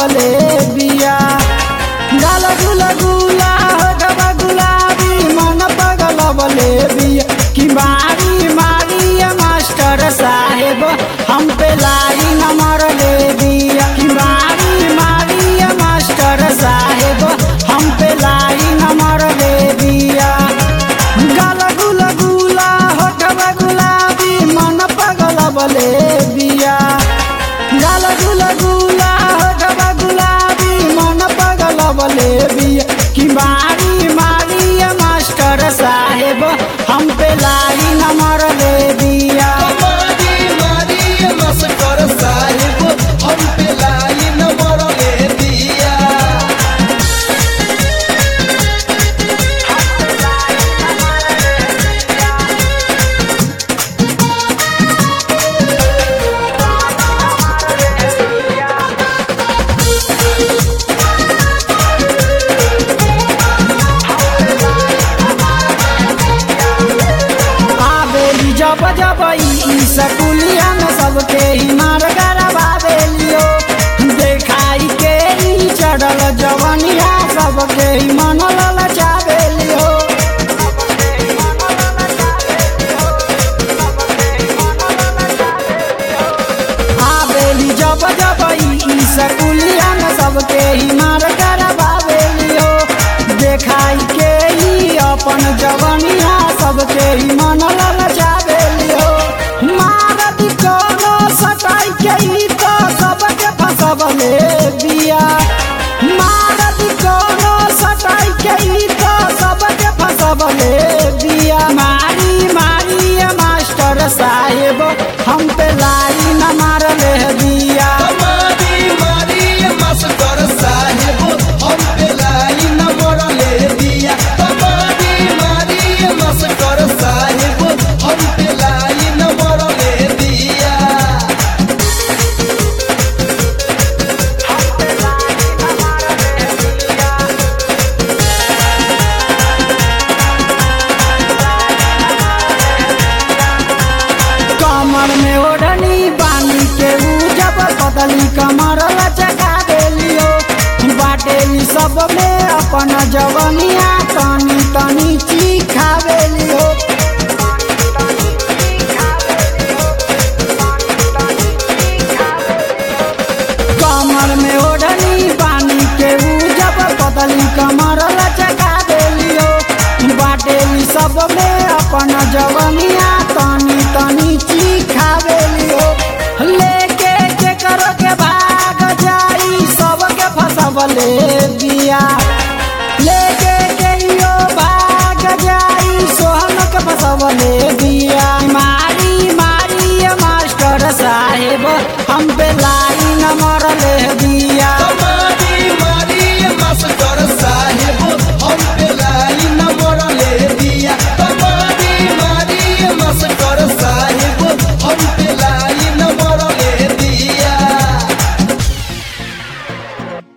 लगवले बिया गाल गुल गुला होठवा गुलाबी मन पगलवले बिया कि मारी मारी ये मास्टर साहेब हम पे लाई न मरले बिया कि मारी मारी ये मास्टर साहेब हम पे लाई न मरले बिया गाल गुल गुला होठवा गुलाबी मन पगलवले बिया गाल गुल गुला होठवा गुलाबी मन पगलवले बिया कि मारी मारी ये मास्टर साहेब हम पे लाई न मरले बिया मारी मारी मस्कर साहिब हम पे लाई न मरले दिया आबेली जब जब ई सकुलिया में सबके ही मार गरबाबेलियो देखाई के ई चढ़ल जवनिया सबके ही मन ललचाबेलियो आबेली जब जब ई सकुलिया में सबके ही मार गरबाबेलियो देखाई के ई अपन जवनिया सबके ही मन ललचाबेलियो मारत कोनो सटाई के ई तो सबके फसबले बिया मारत कोनो सटाई के ई तो सबके फसबले बिया मारी मारी ये मास्टर साहेब हम पे लाई न मारले बिया मारी मारी मस्कर साहिब हम पे लाई न मरले दिया मारी मारी मस्कर साहिब हम पे लाई न मरले दिया कमर में ओढ़नी बानी के ऊ जब बदली कमर लचका देलियो बाटेली सब में अपन जवनिया तनी तनी चिखावेलियो कमर में ओढ़नी बानी के ऊ जब बदली कमर लचका देलियो बाटेली सब में अपन जवनिया तनी तनी चिखावेलियो लेके के करो के भाग जाई सबके फसबले बिया